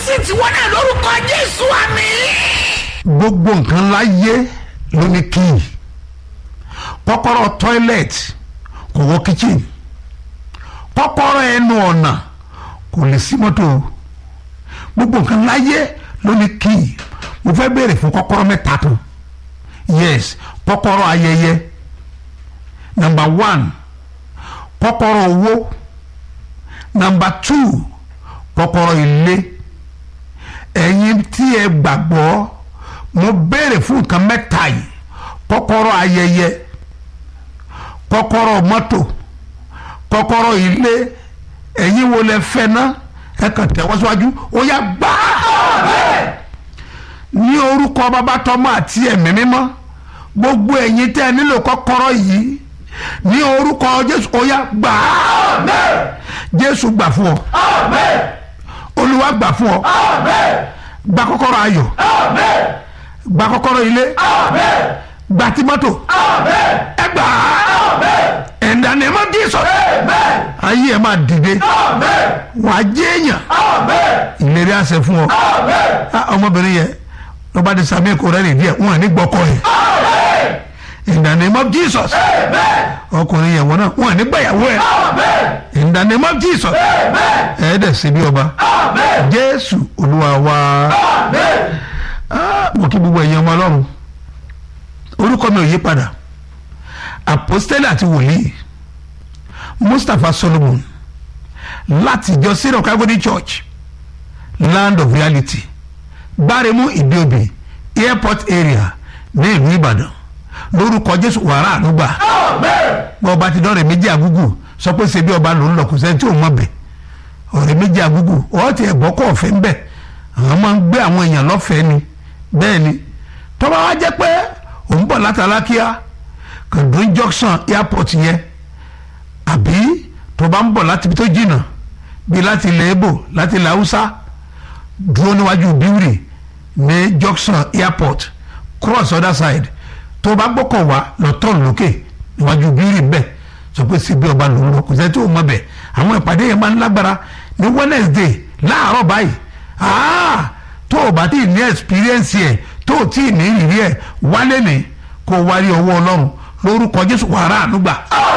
sí tiwọn náà lórúkọ jésù àmì. gbogbo nǹkan láyé ló ní kíì kọ́kọ́rọ́ toilet kò wọ kitchen kọ́kọ́rọ́ ẹnu ọ̀nà kò lè sí mọ́tò gbogbo nǹkan láyé ló ní kíì mo fẹ́ béèrè fún kọ́kọ́rọ́ mẹ́ta kan yes kọ́kọ́rọ́ ayẹyẹ number one kọ́kọ́rọ́ owó number two kọ́kọ́rọ́ ilé ẹ̀yin tí ẹ gbàgbọ́ mo béèrè fún nǹkan mẹ́ta yìí kọ́kọ́rọ́ ayẹyẹ kọ́kọ́rọ́ mọ́tò kọ́kọ́rọ́ ilé ẹ̀yin wo lẹ fẹ́ ná ẹ kàn tẹ́wọ́ síwájú ó yá gbá ní orúkọ bàbá tọmọ àti ẹ̀mí mímọ́ gbogbo ẹ̀yin tẹ́ ẹ nílò kọ́kọ́rọ́ yìí ní orúkọ jésù ó yá gbá jésù gbà fún ọ olúwa gbà fún ọ gba kọ́kọ́rọ́ ayọ̀ gba kọ́kọ́rọ́ ilé gba ti mọ́tò ẹ gbà á in the name of Jesus ayé ẹ máa dìde wà á jẹ́ èèyàn ìlérí àṣẹ fún ọ Ah, ọmọbìnrin yẹn lọ́ba di sami kò rẹ́ nìdí ẹ̀ wọ́n ní gbọ́kọ́ yẹn in the name of Jesus ọkùnrin yẹn wọ́n náà wọ́n ní gbẹ̀yàwó ẹ̀ in the name of Jesus ẹ̀ẹ́dẹ̀ sí bí ọba Jésù Olúwa wa Ah, mo kí gbogbo ẹ̀yin ọmọ Ọlọ́run orúkọ mi ò yí padà apostole àti wòlíì Mustapha Solomon láti ìjọ syrian calvary church land of reality gbáremú ìdíòbí airport area ní ìlú Ìbàdàn lórúkọ Jésù wàrà àdúgbà bọ́ ọba ti dọ́rẹ̀ méjì àgúgù sọ pé ṣe bí ọba lòún lọ kò sẹ́ni tí ò mọ̀ bẹ̀ ọ̀rẹ́ méjì àgúgù ọ̀ ti ẹ̀gbọ́ kọ́ ọ̀fẹ́ ń bẹ̀ àwọn máa ń gbé àwọn èèyàn lọ́fẹ̀ẹ́ ni bẹ́ẹ̀ ni tọ́ba wa jẹ́ pé òun bọ̀ látàlákíá kàdún junction airport yẹn àbí tó bá ń bọ̀ láti ibi tó jìnnà bíi láti ilẹ̀ Ìgbò láti ilẹ̀ Haúsá dúró níwájú bíwìrì ní junction airport cross other side tó bá gbọ́kọ̀ wá lọ tọ́ọ̀nù lókè níwájú bíwìrì bẹ́ẹ̀ sọ pé síbi ọba lòún lọ kò sẹ́ni tó mọ̀ bẹ́ẹ̀ àwọn ìpàdé yẹn máa ń lágbára ní Wednesday láàárọ̀ báyìí ah tó o bá tí ì ní experience yẹ tó o tí ì ní ìrírí ẹ wálé ní kó o wárí ọwọ́ Ọlọ́run lórúkọ Jésù wàrà ànúgbà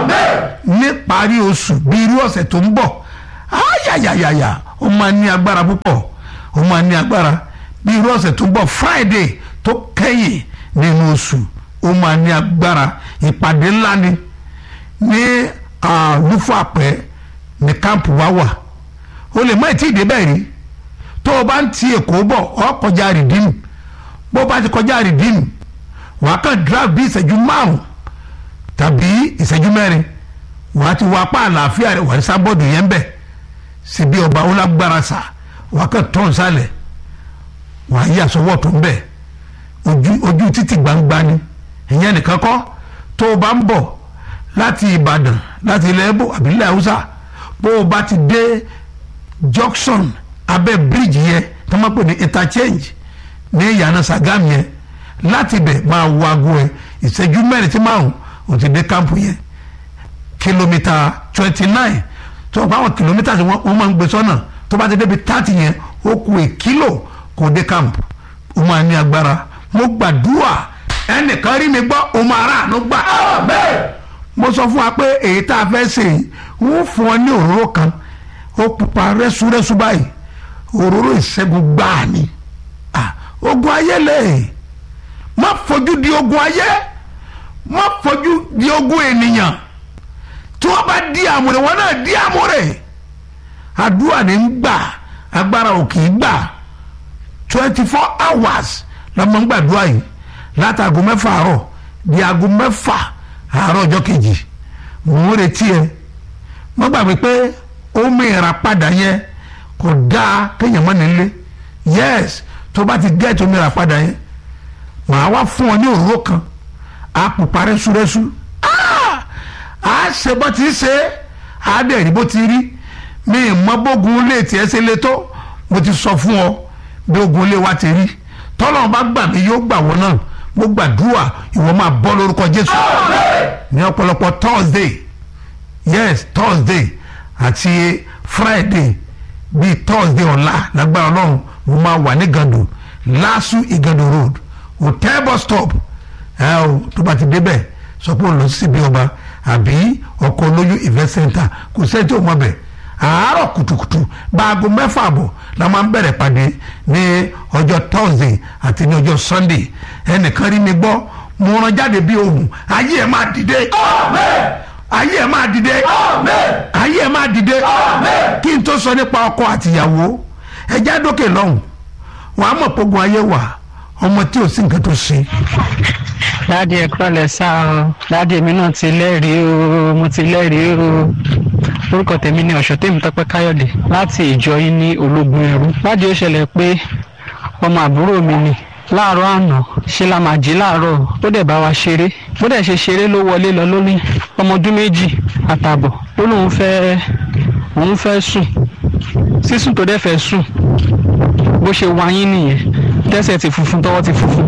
níparí oṣù bíi irú ọ̀sẹ̀ tó ń bọ̀ ayayayaya ó máa ní agbára púpọ̀ ó máa ní agbára bíi irú ọ̀sẹ̀ tó ń bọ̀ Friday tó kẹ́yìn nínú oṣù ó máa ní agbára ìpàdé ńlá ni ní lúfàpẹ́ ní kámpù wa wà o lè má ì tí ì débẹ̀ rí tó o bá ń ti Èkó bọ̀ ọ́ kọjá rìdíìmù bó o bá ti kọjá rìdíìmù wàá kàn drive bí ìṣẹ́jú márùn-ún tàbí ìṣẹ́jú mẹ́rin wàá ti wá apá àlàáfíà rẹ̀ wà ní sábọ́ọ̀dù yẹn bẹ̀ síbi ọba ó lágbára sà wàá kàn tọ́ nsàlẹ̀ wàá yí àsọwọ́ tó ń bẹ̀ ojú ojú títì gbangba ni ìyẹn nìkan kọ́ tó o bá ń bọ̀ láti Ìbàdàn láti ilẹ̀ Ẹ̀bọ̀ àbí ilẹ̀ Haúsá bó o bá ti dé junction abẹ́ bíríìjì yẹn tó máa pè ní interchange ní ìyànà Sàgámù yẹn láti bẹ̀ máa wo aago ẹ̀ ìṣẹ́jú mẹ́rin tí márùn ó ti dé kámpù yẹn kìlómítà twenty nine tó ọ̀pọ̀ àwọn kìlómítà tí wọ́n máa ń gbé sọ́nà tó bá ti débi thirty yẹn ó kù è kílò kò dé kámpù ó máa ní agbára mo gbàdúrà ẹnìkan rí mi gbọ́ ó máa rà àánú gbà. mo sọ fún wa pé èyí tá a fẹ́ ṣe yìí wọ́n fún ọ ní òróró kan ó pupa rẹ́súrẹ́sú báyìí òróró ìṣẹ́gun gbáà ni ogun ayé lè má fojú di ogun ayé má fojú di ogun ènìyàn tí wọ́n bá di àmúrè wọn náà di àmúrè àdúrà ní ń gbà agbára ò kì í gbà twenty four hours la máa ń gbàdúrà yìí láti aago mẹ́fà àárọ̀ di aago mẹ́fà àárọ̀ ọjọ́ kejì mò ń retí ẹ má gbàgbé pé omi ìràpadà yẹn kò dáa kéèyàn mọ́ nílé yes tó bá ti gẹ́ẹ̀tì omi ìràpadà yẹn màá wá fún ọ ní òróró kan á pupa rẹ́súrẹ́sú á ṣe bó ti ṣe á dẹ̀ rí bó ti rí mi ì mọ bógun lè tiẹ̀ ṣe lé tó mo ti sọ fún ọ bí ogun lé wa ti rí tọ́lọ́ bá gbà mí yóò gbà wọ́n náà mo gbàdúrà ìwọ máa bọ́ lórúkọ Jésù ní ọ̀pọ̀lọpọ̀ Thursday yes Thursday àti Friday bíi thursday ọ̀la lágbára ọlọ́run mo máa wà ní gàdù lásù ìgàdù road hotel bus stop ẹ o tó bá ti débẹ̀ sọ pé o lọ síbi ọba àbí ọkọ̀ olóyún event center kò sẹ́ni tí o mọ̀ bẹ̀ àárọ̀ kùtùkùtù báago mẹ́fà àbọ̀ la máa ń bẹ̀rẹ̀ pàdé ní ọjọ́ thursday àti ní ọjọ́ sunday ẹnìkan rí mi gbọ́ mo rán jáde bí ohun ayé ẹ̀ máa dìde ayé ẹ̀ máa dìde ayé ẹ̀ máa dìde kí n tó sọ nípa ọkọ àtìyàwó ẹjẹ́ dókè lọ́hùn wàá mọ̀ pogun ayé wà ọmọ tí ò sí nǹkan tó ṣe dáàdi ẹ kúrọ̀lẹ́ sá o dáàdi èmi náà ti lẹ́rìí o mo ti lẹ́rìí o orúkọ tèmi ni ọ̀ṣọ́ tèmi tọ́pẹ́ káyọ̀dé láti ìjọ yín ní ológun ẹrú dáàdi ó ṣẹlẹ̀ pé ọmọ àbúrò mi ni láàárọ̀ àná ṣe la máa jí láàárọ̀ ó dẹ̀ bá wa ṣeré bó dẹ̀ ṣe ṣeré ló wọlé lọ lórí ọmọ ọdún méjì àtààbọ̀ ó lóun fẹ́ òun fẹ́ sùn sísùn tó dẹ̀ fẹ́ sùn bó ṣe wáyín nìyẹn tẹ́sẹ̀ ti funfun tọwọ́ ti funfun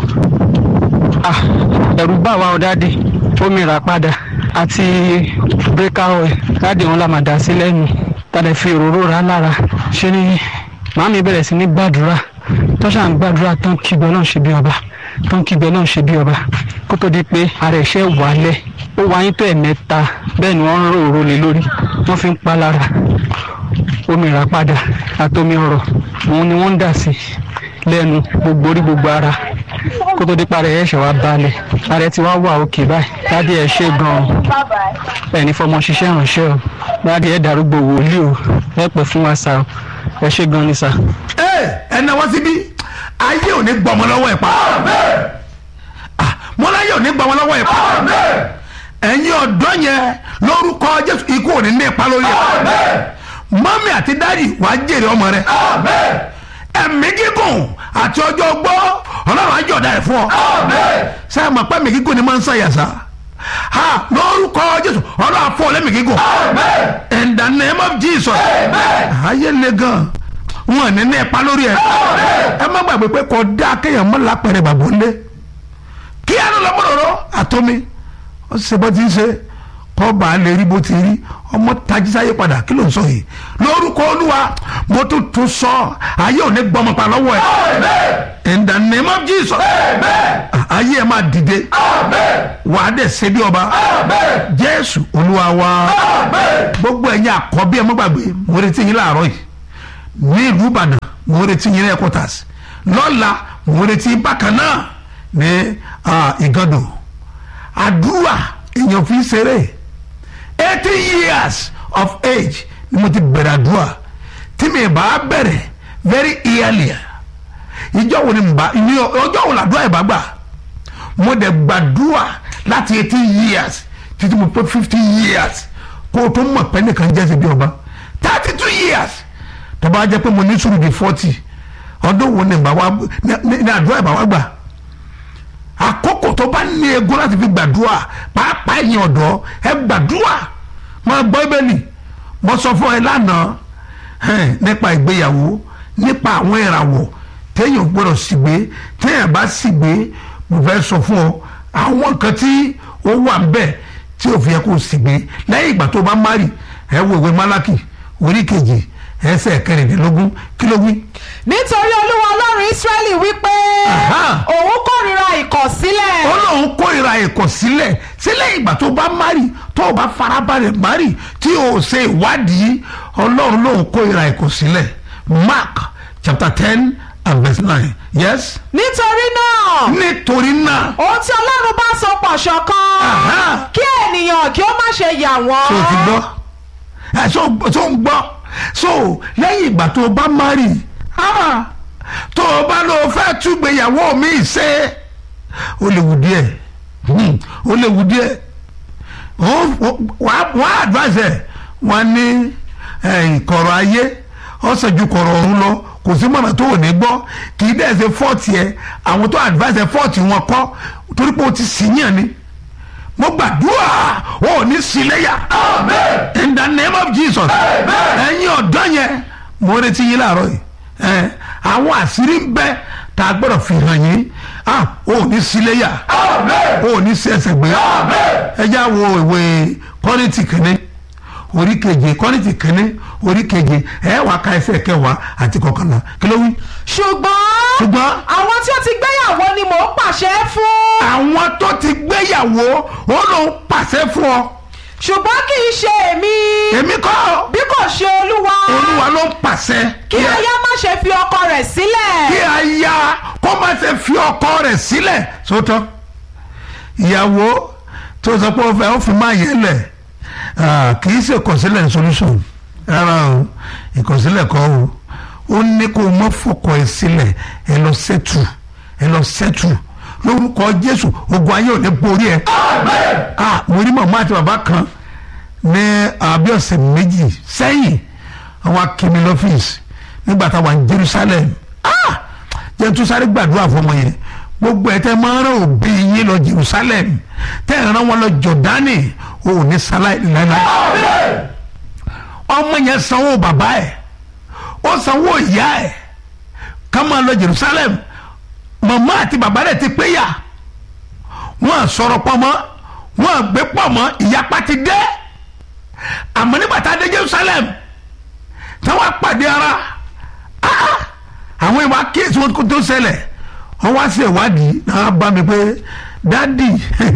ah ẹ̀rù bà wá ọ dáàdì omi rà padà àti breaker oil dáàdì wọn la máa dà sí lẹ́nu tàdé fi òróró rà lára ṣé ni màámi bẹ̀rẹ̀ sí ní gbàdúrà tọ́ṣà ń gbàdúrà tán kígbe náà ṣe bí ọba tán kígbe náà ṣe bí ọba kó tó di pé ara ẹ̀ṣẹ̀ wálẹ̀ ó wáyé tó ẹ̀mẹ́ta bẹ́ẹ̀ ni wọ́n ń rò òró lé lórí wọ́n fi ń pa lára omi rà padà àtomi ọ̀rọ̀ òun ni wọ́n ń dà sí lẹ́nu gbogbo orí gbogbo ara kó tó dípa rẹ̀ ẹ̀ṣẹ̀ wá balẹ̀ ààrẹ ti wá wà òkè báyìí dádì ẹ̀ ṣe gan-an ẹni fọmọ ṣiṣẹ́ ìrànṣẹ́ o dádì ẹ̀ darúgbó wòlíì o ẹ pẹ́ fún wa sá o ẹ ṣe gan ni sá. ẹ ẹ náwó síbí ayé ò ní gbọmọ lọ́wọ́ ẹ̀ pa Ah, mo láyé ò ní gbọmọ lọ́wọ́ ẹ̀ pa ẹ̀yin ọ̀dọ́ yẹn lórúkọ jésù ikú ò ní ní ipa lórí ẹ̀ mọ́mí àti dáàdì wàá jèrè ọmọ rẹ̀ ẹ̀mí gígùn àti ọjọ́ gbọ́ ọlọ́run àjọ̀dá ẹ̀ fún ọ. sẹ́yìn mọ̀ pé ẹ̀mí gígùn ni máa ń ṣàyàsá. ha lórúkọ jésù ọlọ́run àfọ lẹ́mí gígùn. in the name of jesus. ayé le gan wọn ní ní ipa lórí ẹ. ẹ má gbàgbé pé kò dá kéèyàn mọ́ lápẹ̀rẹ̀ bàbá ńlẹ̀. kí á ló lọ mọ̀rọ̀ àtọ́mi ó ṣe bó ti ń ṣe kọ́ bá a lè rí bó ti rí ọmọ tajísáyé padà kí ló ń sọ yìí lórúkọ olúwa mo tún tún sọ ayé ò ní gbọmọ pa lọ́wọ́ ẹ̀ in the name of jesus ayé ẹ̀ máa dìde wà á dẹ̀ ṣe bí ọba jésù olúwa wa gbogbo ẹ̀yin àkọ́bí ẹ̀ mọ́ gbàgbé mo retí yín láàárọ̀ yìí ní ìlú ìbàdàn mo retí yín ní headquarters lọ́la mo retí yín bákan náà ní ìgànnù àdúrà èèyàn fi ń ṣeré eighty years of age ni mo ti bẹ̀rẹ̀ àdúrà tí mi bá bẹ̀rẹ̀ very early ìjọ wo ni mo bá ní ọjọ́ wo làdúrà ìbá gbà mo dẹ̀ gbàdúrà láti eighty years títí mo pé fifty years kó o tó mọ̀ pé nìkan jẹ́ sí bí ọba thirty two years tó bá jẹ́ pé mo ní sùúrù di forty ọdún wo ni àdúrà ìbá wá gbà àkókò tó bá ní egun láti fi gbàdúrà pàápàá ẹ̀yin ọ̀dọ́ ẹ gbàdúrà máa gbọ́ ibẹ̀lì mo sọ fún ẹ lánàá nípa ìgbéyàwó nípa àwọn ìràwọ̀ téèyàn gbọ́dọ̀ sígbé téèyàn bá sígbé mo fẹ́ sọ fún ọ àwọn nǹkan tí ó wà ń bẹ̀ tí ò fi yẹ kó o sígbé lẹ́yìn ìgbà tó bá márì ẹ wo ìwé málákì orí kejì ẹsẹ̀ kẹrìndínlógún kí ló wí nítorí olúwa ọlọ́run ísírẹ́lì wípé Aha. òun kórìíra ìkọ̀sílẹ̀ ó lóun kórìíra ìkọ̀sílẹ̀ sílẹ̀ ìgbà tó bá mari tó o bá farabalẹ̀ mari tí o ṣe ìwádìí ọlọ́run lóun kórìíra ìkọ̀sílẹ̀ mark chapter ten and verse nine yes. nítorí náà nítorí náà ohun tí ọlọ́run bá so pọ̀ ṣọ̀kan Aha. kí ènìyàn kí ó má ṣe yà wọ́n tó o ti gbọ́ ẹ tó tó ń gbọ́ so lẹ́yìn ìgbà tó o bá mari ah, tó o bá lọ fẹ́ túgbéyàwó mi ṣe ó léwu díẹ̀ hmm, ó léwu díẹ̀ wọ́n wọ́n advise ẹ̀ wọ́n ní eh, kọ̀rọ̀ ayé ọ̀sẹ̀ ju kọ̀rọ̀ ọ̀run lọ kò sí mọ̀nà tó ò ní gbọ́ kì í dẹ̀ ṣe fọ́ọ̀tì ẹ̀ àwọn tó advise ẹ̀ fọ́ọ̀tì wọn kọ́ torí pé o ti sì yàn ni mo gbàdúrà o ò ní síléyà in the name of jesus ẹ̀yin ọ̀dọ́ yẹn mo retí yín láàárọ̀ yìí ẹ̀, àwọn àṣírí ń bẹ tá a gbọ́dọ̀ fi hàn yín ah, o ò ní síléyà o ò ní sí ẹsẹ̀ gbé ẹ já wo ìwé kọ́rìntì kìíní orí keje kọ́nìtì kínní orí keje ẹ wàá ka ẹsẹ̀ kẹwàá àti kọkànlá kí ló wí. ṣùgbọ́n ṣùgbọ́n àwọn tí ó ti gbéyàwó ni mò ń pàṣẹ fún àwọn tó ti gbéyàwó ó ló ń pàṣẹ fún ọ ṣùgbọ́n kì í ṣe èmi èmi kọ́ bí kò ṣe olúwa olúwa ló ń pàṣẹ kí aya má ṣe fi ọkọ rẹ̀ sílẹ̀ kí aya kó má ṣe fi ọkọ rẹ̀ sílẹ̀ sótọ́ ìyàwó tó sọ pé ó fẹ́ ó fi máa yẹ lẹ̀ ah, kì í ṣe ìkọ̀sílẹ̀ solution rárá o ìkọ̀sílẹ̀ kọ́ o ó ní kó o mọ́ fọkọ ẹ sílẹ̀ ẹ lọ sẹ́tù ẹ lọ sẹ́tù lórúkọ jésù ogun ayé ò ní borí ẹ. ah mo rí màmá àti bàbá kan ní àbí ọ̀sẹ̀ méjì sẹ́yìn àwọn akínmi lọ́fíìsì nígbà táwa ní jerusalem ah jẹ́ tún sáré gbàdúrà fún ọmọ yẹn gbogbo ẹ̀ tẹ́ máa ń rán òbí yín lọ jerusalem tẹ́ ẹ̀ rán wọn lọ jọ̀dánì o ò ní sáláì láíláí ọmọ yẹn sanwó bàbá ẹ̀ ó sanwó ìyá ẹ̀ ká máa lọ jerusalem màmá àti bàbá rẹ̀ ti péyà wọ́n à sọ̀rọ̀ pọ̀ mọ́ wọ́n à gbé pọ̀ mọ́ ìyapa ti dé àmọ́ nígbà tá a dé jerusalem táwọn apàdé ara ah, ah, àwọn ìwà kíyèsí wọn kó tó ṣẹlẹ̀ wọ́n wá sí ìwádìí náà bá mi pé dádì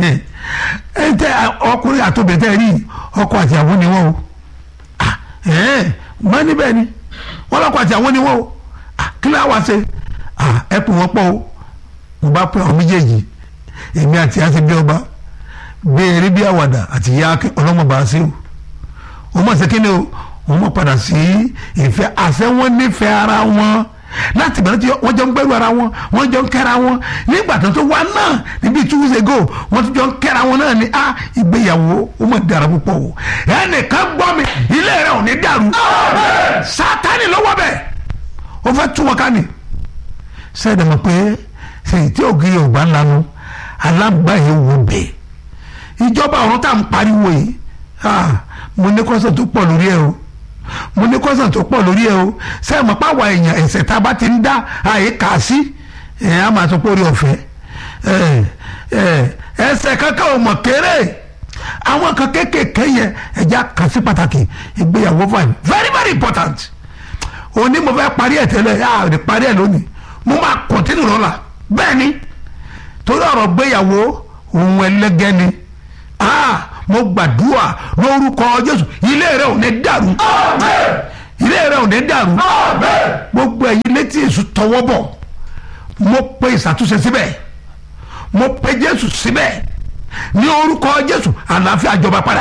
ẹ tẹ ọkùnrin àtòbẹ̀ tẹ́ rí ọkọ àti àwọn ni wọ́n o ah, ẹ̀ẹ́n wọ́n níbẹ̀ ni wọ́n lọ́kọ àti àwọn ni wọ́n o ah, kí ló wá ṣe ah, ẹ pè wọ́n pọ̀ o mo bá pè àwọn méjèèjì èmi àti àti bí ọba béèrè bí àwàdà àti ìyá ọlọ́mọba sí o wọ́n mọ̀ sí kí ni o wọ́n mọ̀ padà sí ìfẹ́ àṣẹ wọn nífẹ̀ẹ́ ara wọn láti bẹ̀rẹ̀ tí wọ́n jọ ń gbẹ́rù ara wọn wọ́n jọ ń kẹ́ra wọn nígbà tó tó wá náà níbi two weeks ago wọ́n ti jọ ń kẹ́ra wọn náà ni a ìgbéyàwó ó mọ̀ dára púpọ̀ o ẹnìkan gbọ́ mi ilé rẹ̀ ò ní dàrú sátani lọ́wọ́ bẹ̀ ó fẹ́ tún wọn ká ni sẹ́ẹ̀dẹ̀ mọ̀ pé sèyí tí ògiri ọ̀gbá lanu alágbàáyé wò bẹ́ẹ̀ ìjọba ọ̀run tá à ń pariwo yìí ah, mo ní kọ́sẹ̀ tó pọ̀ lórí ẹ̀ o mo ní kọ́sẹ̀ tó pọ̀ lórí ẹ̀ o sẹ́yìn mọ̀ pàwọ̀ èèyàn ẹ̀sẹ̀ tá a bá ti ń dá àyè kà á sí ẹ̀ á máa tó pórí ọ̀fẹ́ ẹ̀ ẹ̀ ẹsẹ̀ kankan ò mọ̀ kéré àwọn kan kéékèèké yẹn ẹ̀já kà sí pàtàkì ìgbéyàwó fine very very important òní mo fẹ́ parí ẹ̀ tẹ́lẹ̀ yà á parí ẹ̀ lónìí mo máa continue lọ́la bẹ́ẹ̀ ni torí ọ̀rọ̀ gbéyàwó òun ẹlẹ́gẹ́ ni ah mo gbàdúrà lórúkọ jésù ilé rẹ ò ní dàrú ilé rẹ ò ní dàrú gbogbo ẹ̀yin létí èṣù tọwọ́ bọ̀ mo pe ìṣàtúnṣe síbẹ̀ mo pe jésù síbẹ̀ ní orúkọ jésù àlàáfíà jọba padà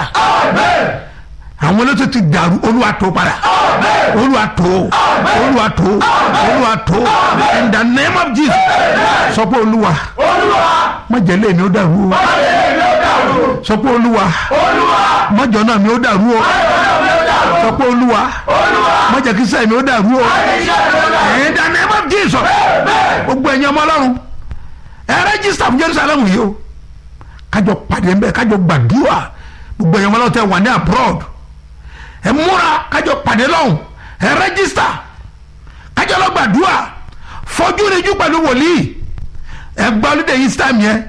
àwọn elétò ti dàrú olúwa tó padà olúwa tó olúwa tó olúwa tó in the name of jesus sọ pé olúwa má jẹ́ lé mi ó dàrú o sọ pé olúwa mọ́jọ náà mi ó dàrú o sọ pé olúwa mọ́jọ kí sẹ́yìn mi ó dàrú o in the name of jesus gbogbo ẹ̀yin ọmọ ọlọ́run ẹ rẹ́jísítà fún jerusalem yìí o kájọ pàdé ń bẹ kájọ gbàdúrà gbogbo ẹ̀yin ọmọ ọlọ́run tẹ wà ní abroad ẹ múra kájọ pàdé lọ́hùn ẹ rẹ́jísítà kájọ lọ gbàdúrà fojú rẹjú pẹ̀lú wòlíì ẹ gba olùdé yìí sítàmì yẹn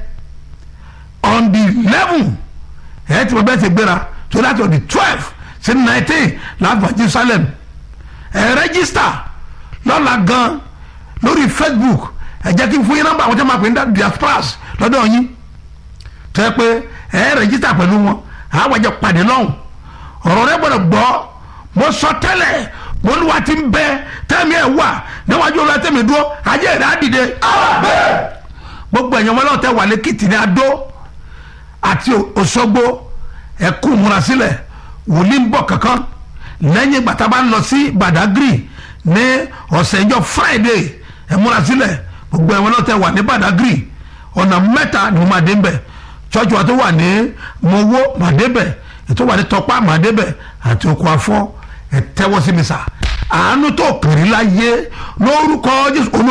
on the eleven ẹ ti mọ bẹ́ẹ̀ ti gbéra so láti on the twelve sí nineteen láàbà jerusalem ẹ rẹ́gísítà lọ́la gan lórí facebook ẹ jẹ́ kí n fún yín nọ́mbà àwọn tí wọ́n máa pè ní diasporas lọ́dọ̀ yín tó yẹ pé ẹ rẹ́gísítà pẹ̀lú wọn àwọn àjọ pàdé lọ́hùn ọ̀rọ̀ rẹ gbọ́dọ̀ gbọ́ mo sọ tẹ́lẹ̀ mo ní wa ti ń bẹ tẹ́mi ẹ̀ wà níwájú olú ẹtẹ́mi dúró ajé rẹ̀ á dìde gbogbo ẹ̀yàn wọn lọ́wọ́ tẹ́ wà lẹ́kìtì ní adó àti Òṣogbo ẹ̀kú múra sílẹ̀ wòlíì ń bọ̀ kankan lẹ́yìn ìgbà tá a bá ń lọ sí Badagry ní ọ̀sẹ̀ ìjọ Friday ẹ̀ múra sílẹ̀ gbogbo ẹ̀wọ̀n náà tẹ wà ní Badagry ọ̀nà mẹ́ta ni mo máa dé ń bẹ̀ church wa tó wà ní Mowó máa dé bẹ̀ ètò wà ní Tọ́pá máa dé bẹ̀ àti oko afọ́ ẹ̀ tẹ́wọ́ sí mi sà àánú tó kiri láyé lórúkọ Jésù olú